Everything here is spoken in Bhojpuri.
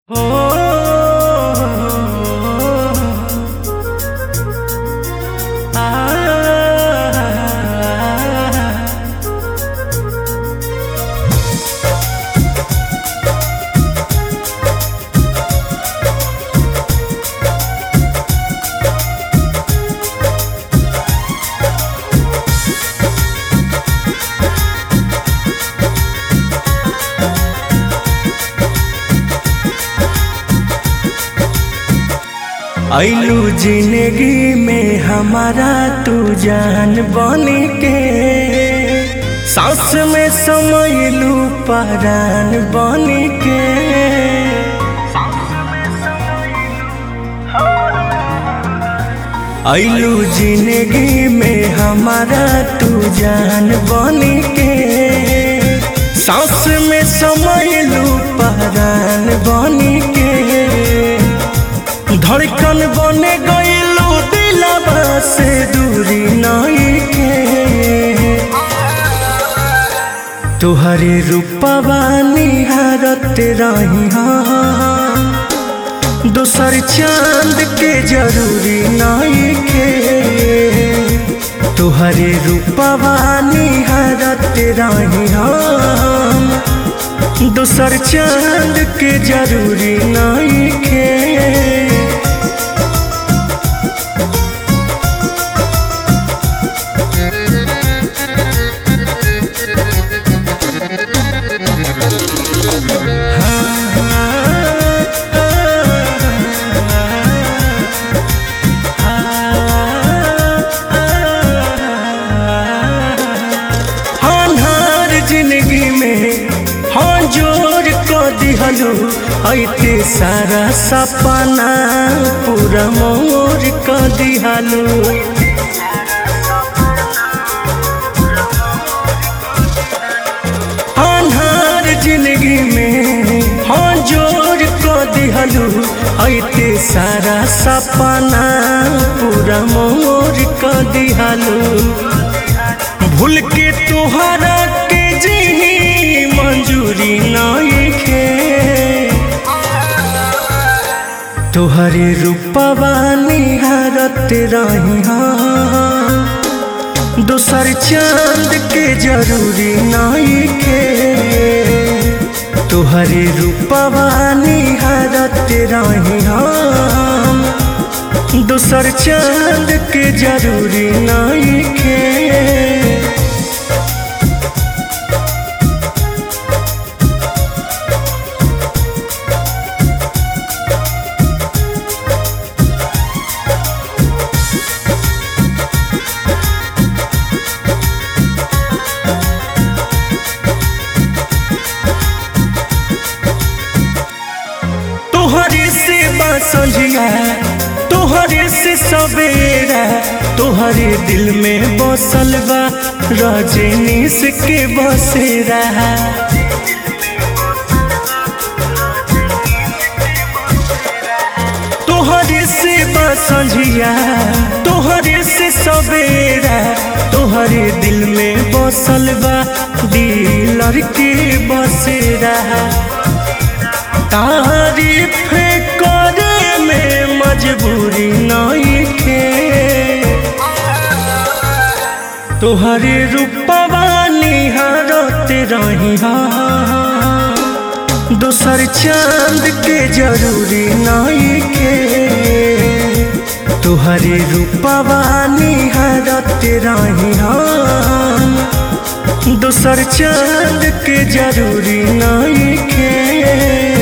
ऐलू जिंदगी में हमारा तू जान बन के सांस में समयलू परान बन के ऐलू जिंदगी में हमारा तू जान बन के सांस में समयलू परान बन के धड़कन बने गईलू दिलवा से दूरी नहीं के तुहरे रूपवा निहारत रही हाँ दूसर चांद के जरूरी नहीं के तुहरे रूपवा निहारत रही हम दूसर चांद के जरूरी नहीं के हनहार जिंदगी में हाँ जोर को दिहलू ऐते सारा सपना पूरा मोर को दिहलू अनहार जिंदगी में हाँ जोर को दिहलू ऐते सारा सपना पूरा मोर को दिहलू भूल के तुहरा के जी मंजूरी नहीं खे तुहरे रूपवा निहारत रही हाँ दूसर चांद के जरूरी नहीं के तुहरे रूपवा निहारत रही हम दूसर चांद के जरूरी नहीं के तोहरे से बासंजिया तोहरे से सवेरा तोहरे दिल में बसल बा रजनीश के बसेरा तोहरे से बासंजिया तोहरे से सवेरा तोहरे दिल में बसल बा दिलर के बसेरा तारीफ करे में मजबूरी नहीं के तोहरे रूपवा निहारत रही हाँ दूसर चांद के जरूरी नहीं के तुहरे रूपवा निहारत रही हम दूसर चांद के जरूरी नहीं के